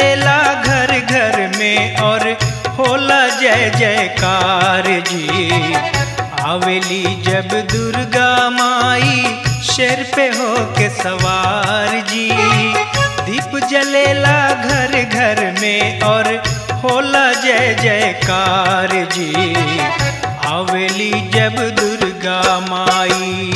जलेला घर घर में और होला जय जयकार जी आवेली जब दुर्गा माई शेर पे हो के सवार जी दीप जलेला घर घर में और होला जय जयकार जी आवेली जब दुर्गा माई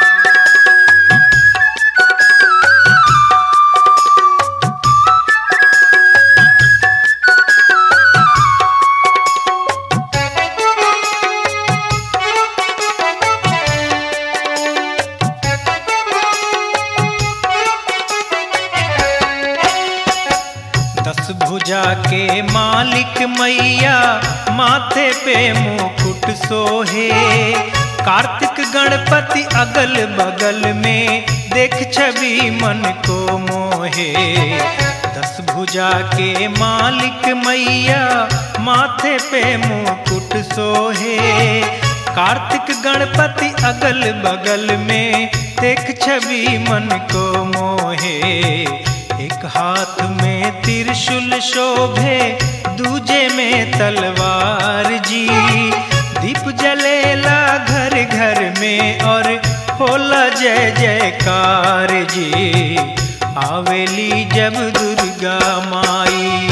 दस भुजा के मालिक मैया माथे पे मुकुट सोहे कार्तिक गणपति अगल बगल में देख छवि मन को मोहे दस भुजा के मालिक मैया माथे पे मुकुट सोहे कार्तिक गणपति अगल बगल में देख छवि मन को मोहे एक हाथ में त्रिशूल शोभे दूजे में तलवार जी दीप जलेला घर घर में और होला जय जयकार जी आवेली जब दुर्गा माई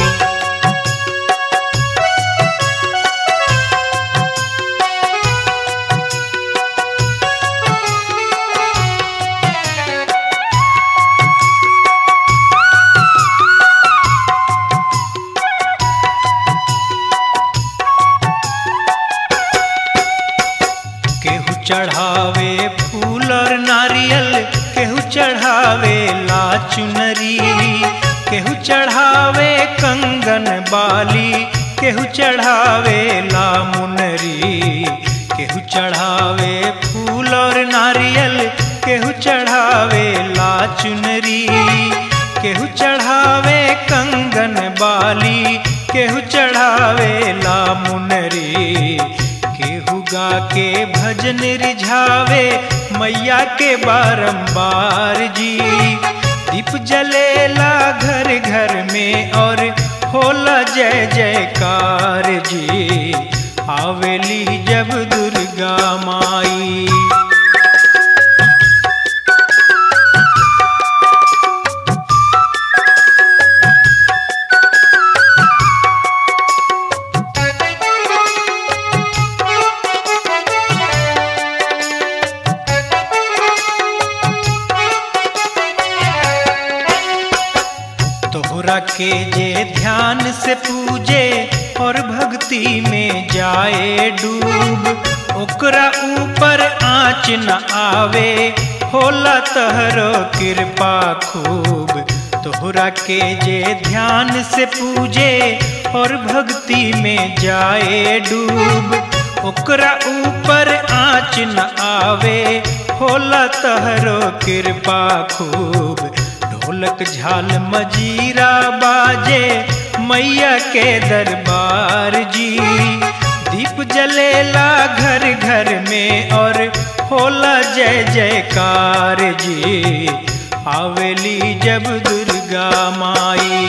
केहू चढ़ावे फूल और नारियल केहू चढ़ावे ला चुनरी केहू चढ़ावे कंगन बाली केहू चढ़ावे ला मुनरी केहू चढ़ावे फूल और नारियल केहू चढ़ावे ला चुनरी केहू चढ़ावे कंगन बाली केहू चढ़ावे ला मुनरी केहू गा के भजन रिझावे मैया के बारंबार जी दीप जलेला घर घर में और होला जय जयकार जी आवेली जब दुर्गा माई तोहरा के जे ध्यान से पूजे और भक्ति में जाए डूब ओकरा ऊपर आँच न आवे होला तहरो कृपा खूब तोहरा के जे ध्यान से पूजे और भक्ति में जाए डूब ओकरा ऊपर आँच न आवे होला तहरो कृपा खूब ढोलक झाल मजीरा बाजे मैया के दरबार जी दीप जलेला घर घर में और होला जय जयकार जी आवेली जब दुर्गा माई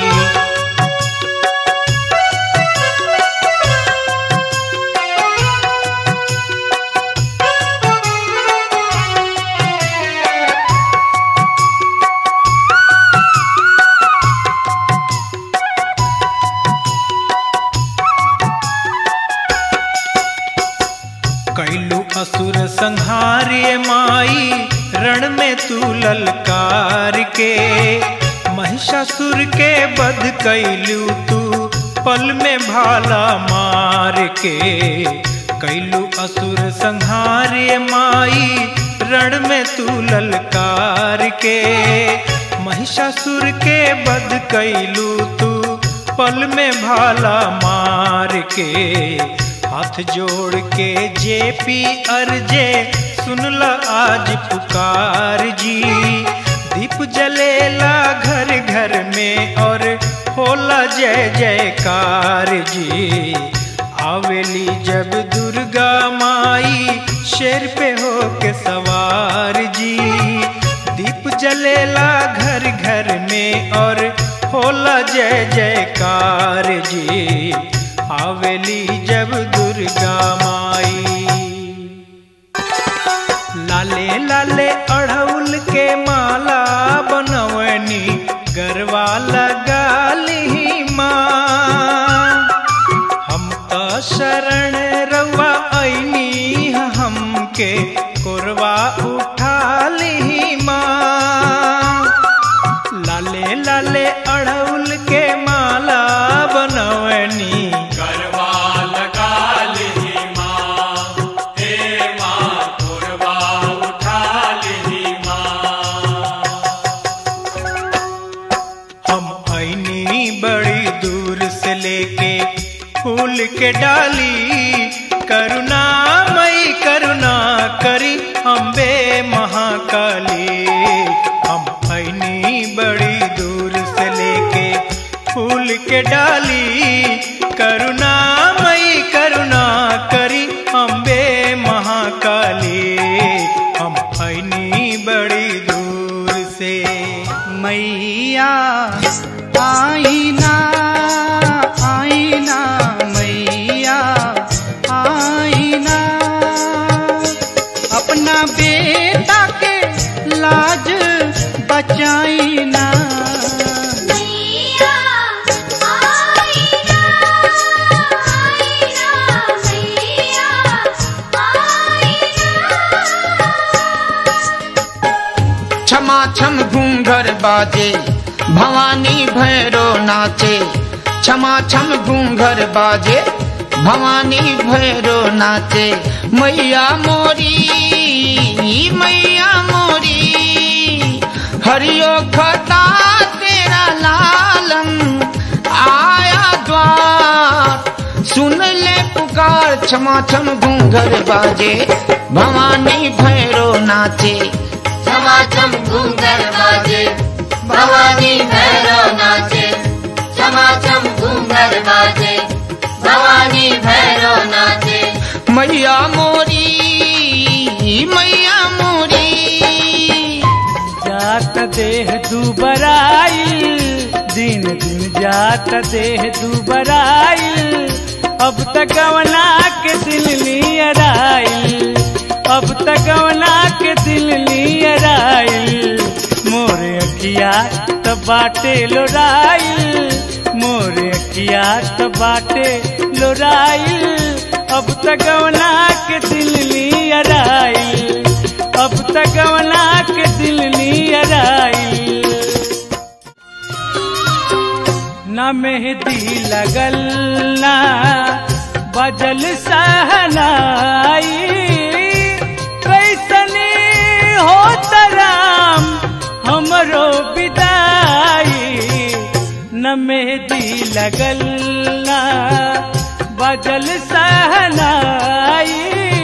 कैलू असुर संहार्य माई रण में तू ललकार के महिषासुर के वध कैलू तू पल में भाला मार के कैलू असुर संहार्य माई रण में तू ललकार के महिषासुर के वध कैलू तू पल में भाला मार के हाथ जोड़ के जेपी अर्जे सुनला आज पुकार जी दीप जलेला घर घर में और होला जय जयकार जी आवेली जब दुर्गा माई शेर पे हो के सवार जी दीप जलेला घर घर में और होला जय जयकार जी आवेली जब दुर्गा माई लाले लाले अड़हुल के माला बनवनी गरवा लगाली माँ हम तो शरण रवा ऐनी हमके कोरवा उठाली माँ लाले लाले अड़हुल के माला बनवनी गरबा लगा ली माँ हे माँ कोरबा उठा ली माँ हम ऐनी बड़ी दूर से लेके फूल के डाली करुणा मई करुणा करी अम्बे महाकाली हम ऐनी बड़ी दूर से लेके फूल के डाली करुणा मई करुणा करी अम्बे महाकाली हम ऐनी बड़ी दूर से मैया आईना आईना मैया आईना अपना बेटा के लाज बचाईना मैया आईना आईना मैया आईना क्षमा छम घूंघर बाजे भवानी भैरो नाचे क्षमा छम घूंघर बाजे भवानी भैरो नाचे मैया मोरी मैया मोरी हरियो खता तेरा लालम आया द्वार सुन ले पुकार क्षमा छम घूंघर बाजे भवानी भैरो नाचे समाचम घूंघर बाजे भवानी भैरव नाचे समाचम घूंघर बाजे भवानी भैरव नाचे मैया मोरी मैया मोरी जात देह दुबराई दिन दिन जात देह दुबराई अब तक गवना के दिल नियर आई अब तक गवना के दिल नियर आई मोरे अखिया त बाटे लोराई मोरे अखिया त बाटे लोराई अब तक गवना के दिल नियर आई अब तक गवना के दिल नियर आई न मेहंदी लगल ना बजल सहनाई कैसनी हो तराम हमरो विदाई न मेहंदी लगल ना बजल सहनाई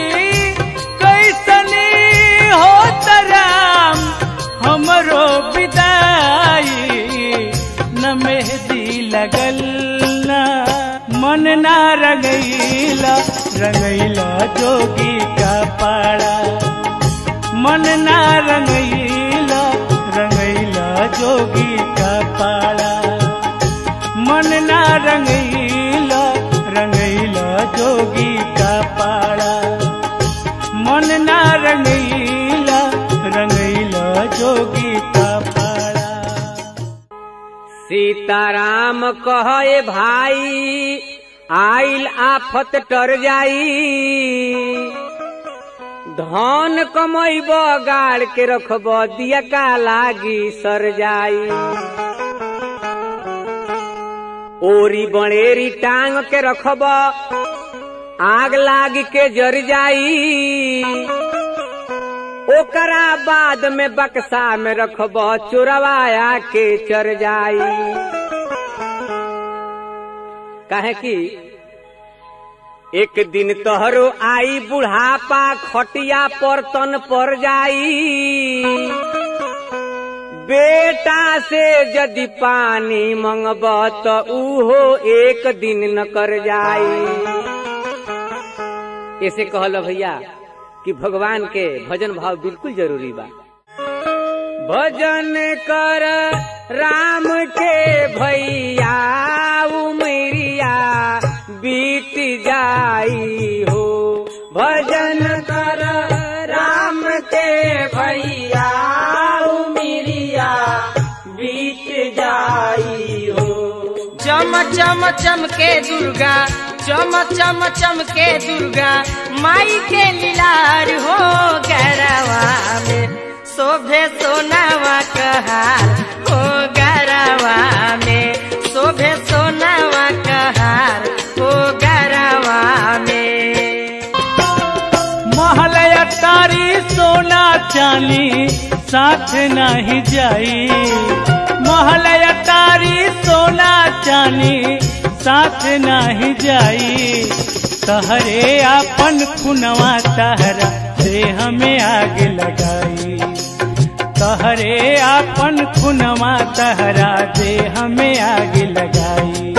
कैसनी हो तराम हमरो विदाई न मेहंदी लगल ना मन ना रंगैला रंगैला जोगी का पाड़ा मन ना रंगैला रंगैला जोगी का पाड़ा मन ना रंगैला रंगैला जोगी का पाड़ा मन ना रंगैला रंगैला जोगी का पाड़ा सीताराम कहे भाई आइल आफत टर जाई धन कमैब गाड़ के रखब दिया का लागी सर जाई ओरी बड़ेरी टांग के रखब आग लाग के जर जाई ओकरा बाद में बक्सा में रखब चोरवाया के चर जाई काहे कि एक दिन तोहरो आई बुढ़ापा खटिया पर तन पर जाई बेटा से यदि पानी मंगब तो उहो एक दिन न कर जाई ऐसे कहल भैया कि भगवान के भजन भाव बिल्कुल जरूरी बा भजन कर राम के भैया उमरिया बीत जाई हो भजन कर राम के भैया उमरिया बीत जाई हो चम चम चम के दुर्गा चम चम चम के दुर्गा माई के लीलार हो गरवा में शोभे सोनावा कहार हो गरवा में शोभे सोनावा कहार हो गरवा में महलया तारी सोना चांदी साथ नहीं जाई महलया तारी सोना चांदी साथ नहीं जाई तहरे आपन खुनवा तहरा से हमें आग लगाई तहरे आपन खुनवा तहरा दे हमें आग लगाई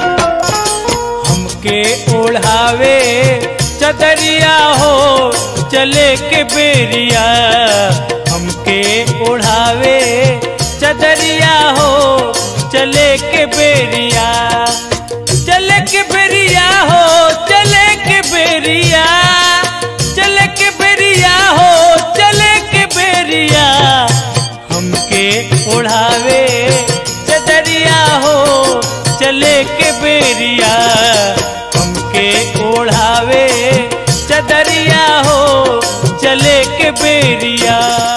हमके ओढ़ावे चदरिया हो चले के बेरिया हमके ओढ़ावे चदरिया हो चले के बेरिया चले के बेरिया हो चले के बेरिया चले के बेरिया हो चले के बेरिया हमके ओढ़ावे चदरिया हो चले के बेरिया हमके ओढ़ावे चदरिया हो चले के बेरिया